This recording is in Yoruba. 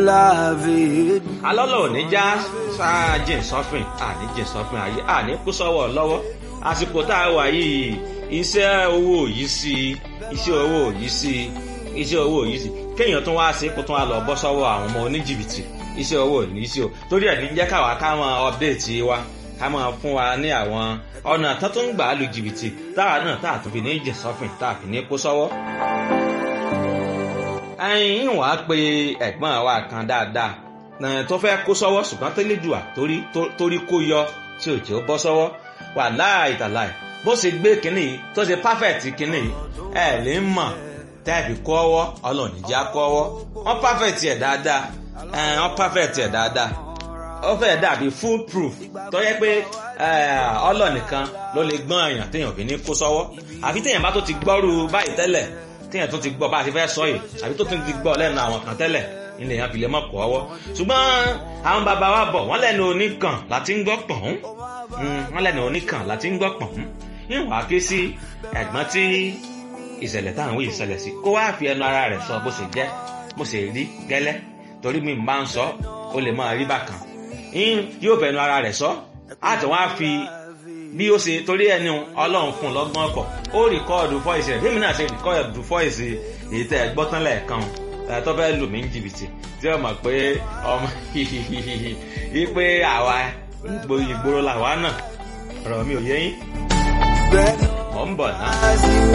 beloved. alọ́lọ́ ò ní já sáájìn sọ́fìn àní jìn sọ́fìn ayé àní kú sọ́wọ́ lọ́wọ́ àsìkò tá a wà yìí iṣẹ́ owó yìí sí iṣẹ́ owó yìí sí iṣẹ́ owó yìí sí kéèyàn tún wá sí kó tún wá lọ bọ́ sọ́wọ́ àwọn ọmọ oníjìbìtì iṣẹ́ owó yìí sí o torí ẹ̀ ní jẹ́ káwa ká máa update wa ká máa fún wa ní àwọn ọ̀nà tó tún gbà á lu jìbìtì táwa náà tá a tún fi ní jìn sọ́fìn tá a fi ní kó sọ́wọ́ ẹyin wàá pe ẹ̀gbọ́n wa kan dáadáa tó fẹ́ kó sọ́wọ́ ṣùgbọ́n tó lè dùà torí kó yọ tí ò jẹ́ ó bọ́ sọ́wọ́ wà láì tàláì bó ṣe gbé kínní tó ṣe perfect kínní ẹ lè mọ̀ tẹ́ẹ̀fì kọ́ ọwọ́ ọlọ́ọ̀nì já kọ́ ọwọ́ wọ́n perfect ẹ̀ dáadáa wọ́n perfect ẹ̀ dáadáa ó fẹ́ dàbí full proof tó yẹ pé ọlọ́ọ̀nìkan ló lè gbọ́n èèyàn téèyàn fi ní kó sọ́wọ́ àfi téèyàn bá tó ti gbọ́rú báyìí tẹ́lẹ̀ téèyàn tó ti gbọ́ bá a ti fẹ́ sọ yìí àbí tó ti gbọ́ lẹ́nu àwọn kan tẹ́lẹ̀ ilẹ̀ yẹn fi lè mọ̀ kọ́ ọwọ́ ṣùgbọ́n àwọn bàbá wa bọ̀ wọ́n lẹ́nu oníkan láti ń gbọ́ pọ̀n wọ́n lẹ́nu oníkan láti ń gbọ́ pọ̀n ìwà ké sí ẹ̀gbọ́n tí ìṣẹ̀lẹ̀ táwọn wí ìṣẹ̀lẹ̀ sí kó wá fi ẹnu ara rẹ̀ sọ bó ṣe jẹ́ bó ṣe rí gẹ́lẹ́ torí mi máa ń sọ ó lè máa rí bákan yóò fẹnu ara rẹ̀ sọ àti wọ́n á fi bí ó ṣe torí ẹni ọlọ́run fún un lọ́gbọ́n ọkọ̀ ó rìkọ́ọ̀dù fọ́ìsì rẹ̀ bí mi náà ṣe rìkọ́ọ̀dù fọ́ìsì èyí tẹ́ ẹ gbọ́ tán lẹ́ẹ̀kan tó fẹ́ lù mí ní jìbìtì tí ó mọ̀ pé ọmọ yìí pé àwa ìgboro làwa náà ọ̀rọ̀ mi ò yé yín mọ̀ ń bọ̀ náà.